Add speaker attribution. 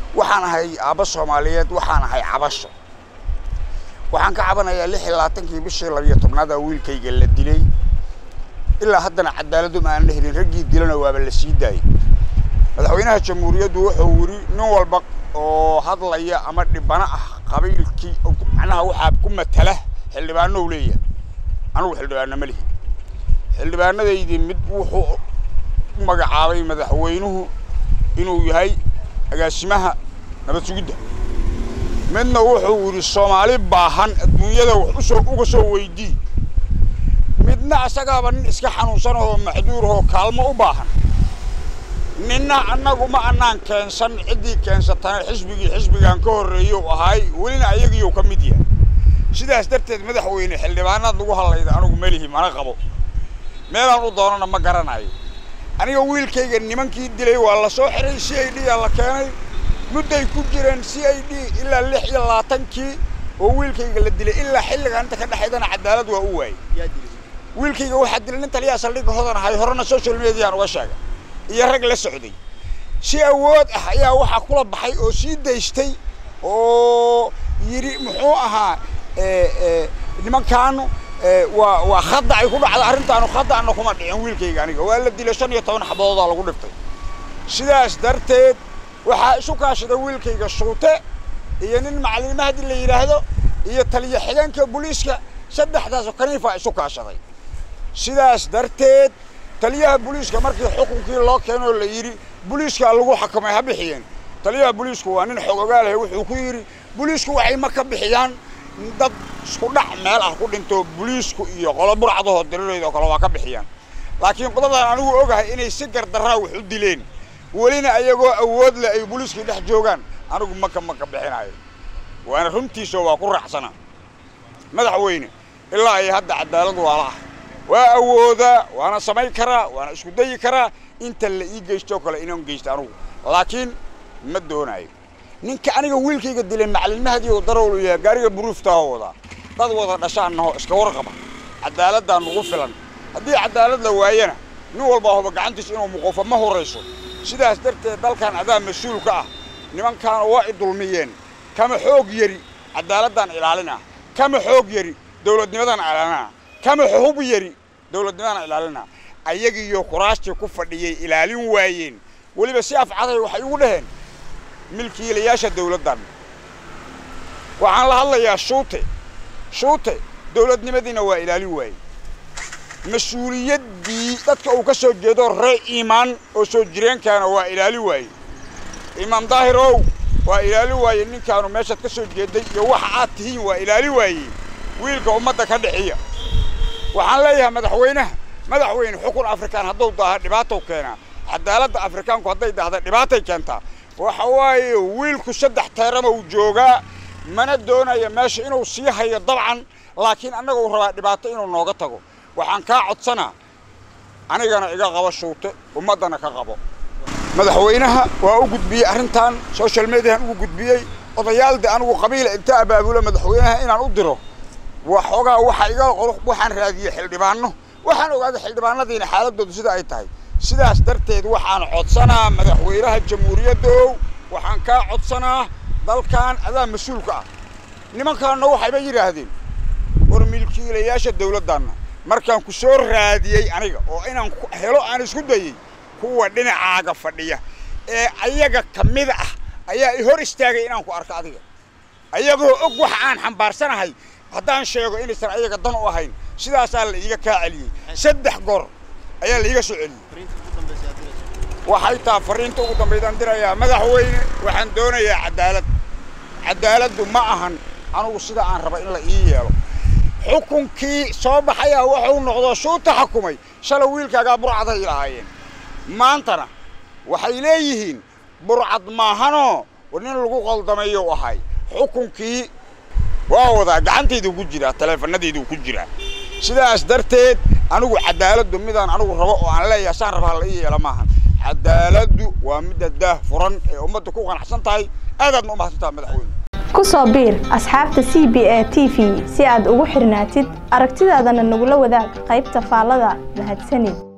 Speaker 1: waxaan ahay aabba soomaaliyeed waxaan ahay cabasho waxaan ka cabanayaa lix iyo labaatankii bishii labiyo tobnaada wiilkayga la dilay ilaa haddana cadaaladdu ma aanan helin raggii dilana waaba la sii daayay madaxweynaha jamhuuriyaddu wuxuu yidhi nin walba oo hadlaya ama dhibano ah qabiilkii macnaha waxaa ku matala xildhibaano u leeyahay anugu xildhibaano ma lihi xildhibaanadaydii mid wuxuu u magacaabay madaxweynuhu inuu yahay agaasimaha nabad sugidda midna wuxuu yidhi soomaali baahan adduunyada wax usoo uga soo weydii midna asagaaba nin iska xanuunsanahoo maxduurahoo kaalmo u baahan ninna annagu ma annaan keensan ciddii keensatana xisbigii xisbigaan ka horreeyou ahaay welina ayagiiyou ka mid yahay sidaas darteed madaxweyne xildhibaanaad lagu hadlayda anugu melihi mana qabo meelaan u doonana ma garanayo aniga wiilkayga nimankii dilay waa la soo xiray c i d aa la keenay mudday ku jireen c i d ilaa lix iyo labaatankii oo wiilkayga la dilay ilaa xilligan inta ka dhexaydana cadaalad waa u waayey wiilkayga waxaa dilay nin taliyaa saldhigga hodan ahay horena social mediaan uga sheegay iyo rag la socday si awood ah ayaa waxaa kula baxay oo sii daystay oo yidhi muxuu ahaa nimankaanu waa waa khadda ay ku dhacda arrintaanu khaddaana kuma dhicin wiilkayga aniga waa la dilay shan iyo toban xabadoodaa lagu dhiftay sidaas darteed waxaa isu kaashaday wiilkayga shuute iyo nin macalin mahdi la yidhaahdo iyo taliya xigeenka booliiska saddexdaasoo kaniifaa isu kaashaday sidaas darteed taliyaha booliiska markii xukunkii loo keenoo la yidhi booliiskaa lagu xakamay ha bixiyeen taliyaha booliisku waa nin xog ogaalahay wuxuu ku yidhi booliisku waxay ma ka bixiyaan dad isku dhac meel ah ku dhinto booliisku iyo qolo burcadahoo dirireyd oo kale waa ka bixiyaan laakiin qodadan anigu ogahay inay si gardaraa wax u dileen welina ayagoo awood leh ay booliiskii dhex joogaan anigu maka maka bixinayo waana runtiisoo waa ku raacsana madaxweyne ilaa ay hadda cadaalad waala ah waa awoodaa waana samayn karaa waana isku dayi karaa inta la ii geystoo kale inaan geysto anugu laakiin ma doonayo ninka aniga wiilkayga dilay macalin mahdi oo darowl yahay gaariga buruuftaahoo wadaa dad wada dhashaannaho iska warqaba cadaaladdaa nugu filan haddii cadaalad la waayana nin walba hoba gacantiisa inuu muqoofo ma horayso sidaas darteed dalkan adaa mas-uul ka ah nimankaana waa i dulmiyeen kama xoog yari cadaaladdan ilaalina kama xoog yari dowladnimadan ilaalina kama hub yari dowladnimadan ilaalina ayagiiyo kuraastii ku fadhiyay ilaalin waayeen weliba si afcaday waxay ugu dhaheen milkiilayaasha dowladdan waxaan la hadlayaa shuute shuute dowladnimadiina waa ilaalin waayey mas-uuliyaddii dadka uu ka soo jeedo ree iimaan oo soo jireenkaana waa ilaalin waayey imaam daahir ow waa ilaalin waayey ninkaanu meeshaad ka soo jeeday iyo waxa aad tihiin waa ilaalin waayey wiilka ummadda ka dhixiya waxaan leeyahay madaxweynaha madaxweyne xukun afrikaan hadduu daaha dhibaatow keenaa cadaaladda afrikaanku hadday dahda dhibaatay keentaa waxa waaye wiilku saddex teerama uu joogaa mana doonaya meesha inuu sii hayo dabcan laakiin annaga uu rabaa dhibaato inuu nooga tago waxaan kaa codsanaa anigana iga qabo shuute ummaddana ka qabo madaxweynaha waa u gudbiyey arrintan social mediahan ugu gudbiyey odayaalde anigu qabiila inta abaabulo madaxweynaha inaan u diro waxoogaa waxa iga qor waxaan raadiyey xildhibaano waxaan ogaaday xildhibaanadiina xaaladoodu sida ay tahay sidaas darteed waxaan codsanaa madaxweynaha jamhuuriyaddow waxaan kaa codsanaa dalkan adaa mas-uulka ah nimankaanna waxayba yidhaahdeen war milkiilayaasha dawladdanna markaan ku soo raadiyey aniga oo inaan helo aan isku dayey kuwa dhinacaaga fadhiya ee ayaga ka mid ah ayaa i hor istaagay inaan ku arko adiga ayagoo og waxa aan xambaarsanahay haddaan sheego inaysan ayaga dan u ahayn sidaasaa la iiga kaa celiyey saddex goor ayaa la iiga soo celiyey waxay taa fariinta ugu dambaydaan dirayaa madaxweyne waxaan doonayaa cadaalad cadaaladdu ma ahan anugu sida aan raba in la ii yeelo xukunkii soo baxayaa wuxuu noqdo shuuta xukumay shalay wiilkaagaa burcaday lahaayeen maantana waxay leeyihiin burcad maahanoo nin lagu qaldameeyo ahay xukunkii waa wadaa gacantaydu ku jiraa taleefanadaydu ku jiraa sidaas darteed anigu cadaaladdu midaan anigu rabo oo aan leeyahay saan rabaa la ii yeela maahan cadaaladdu waa midda daah furan ee ummadda ku qanacsan tahay aadaadna u mahadsan tahay madaxweyne
Speaker 2: ku soo biir asxaabta c b a t v si aad ugu xirnaatid aragtidaadana nagula wadaag qaybta faallada mahadsanid